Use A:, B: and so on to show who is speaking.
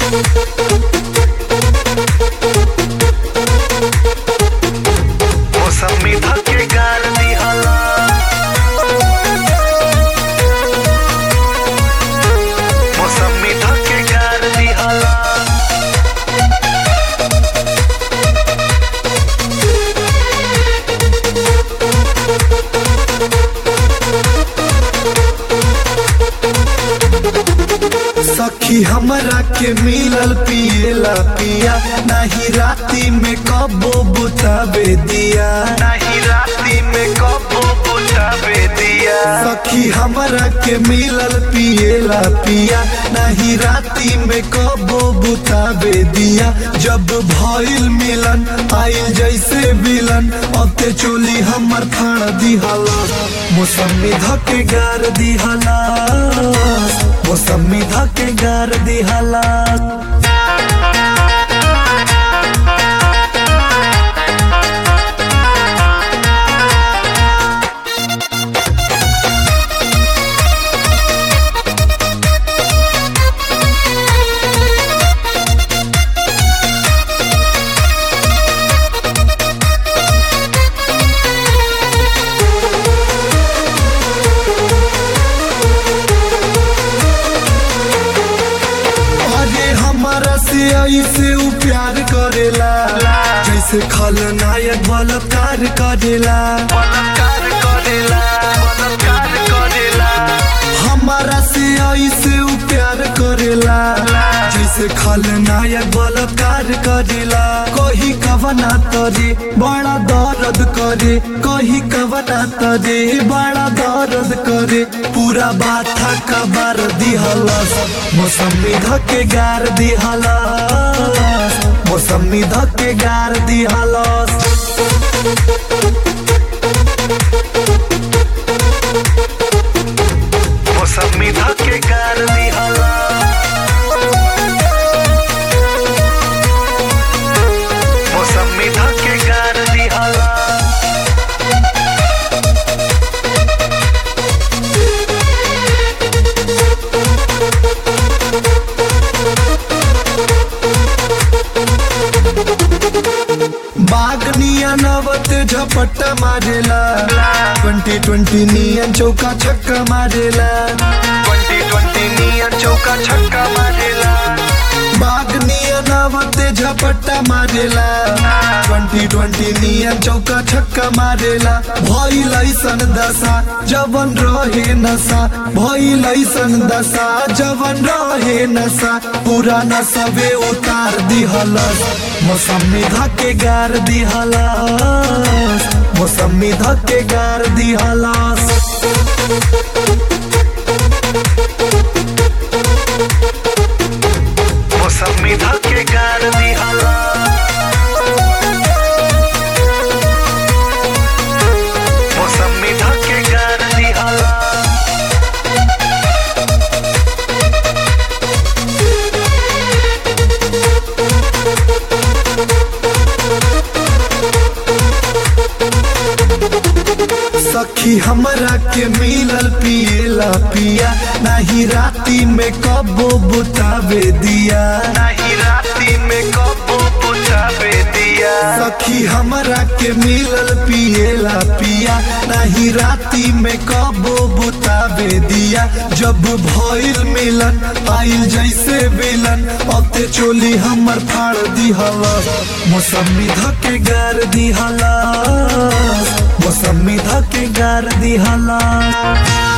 A: मौसमी धके गार दिहला मौसमी धके गार दिहला
B: सखी हमरा के मिलल पियला पिया नाही राती में कबो बुतावे दिया
A: नहीं राती में कबो बुझावे दिया
B: सखी हमरा के मिलल पियला पिया नाही राती में कबो बुतावे दिया जब भइल मिलन आइल जैसे विलन अब ते चोली हमर फाड़ दिहला मौसमी धके गार दिहला मौसमी धके गार दिहला अरे हमारा से ऐसे उ प्यार करेला जैसे खलनायक बलात्कार करेला
A: बलात्कार करेला बलात्कार करेला
B: हमारा से ऐसे उ प्यार करेला जैसे खलनायक बलात्कार करेला कही कवना तरे बड़ा दर्द करे कही कवना तरे बड़ा दर्द करे पूरा बाथा कबार दिहलस मौसमी धके गार दिहलस मौसमी धके गार दिहलस
A: मौसमी धके गार दिहला मौसमी धके गार दिहला
B: बाग नियन अवत झपट मारेला ट्वेंटी ट्वेंटी नियन चौका छक्का मारेला
A: ट्वेंटी ट्वेंटी नियन चौका छक्का मारेला
B: बाग नियन अवत झपट्टा मारेला ट्वेंटी ट्वेंटी नियन चौका छक्का मारेला भइल ऐसन दशा जवन रहे नशा भइल ऐसन दशा जवन रहे नशा पूरा नशबे उतार दिहलस मौसमी धके गार दिहलस मौसमी धके गार दिहलस
A: मौसमी धके गार दिहला मौसमी धके गार दिहला
B: सखी हमरा के मिलल पियला पिया नाही राती में कबो बुतावे दिया
A: नहीं राती में कबो बुझावे दिया
B: सखी हमरा के मिलल पियला पिया नाही राती में कबो बुतावे दिया जब भइल मिलन आइल जैसे विलन अब ते चोली हमर फाड़ दिहला मौसमी धके गार दिहला मौसमी धके गार दिहला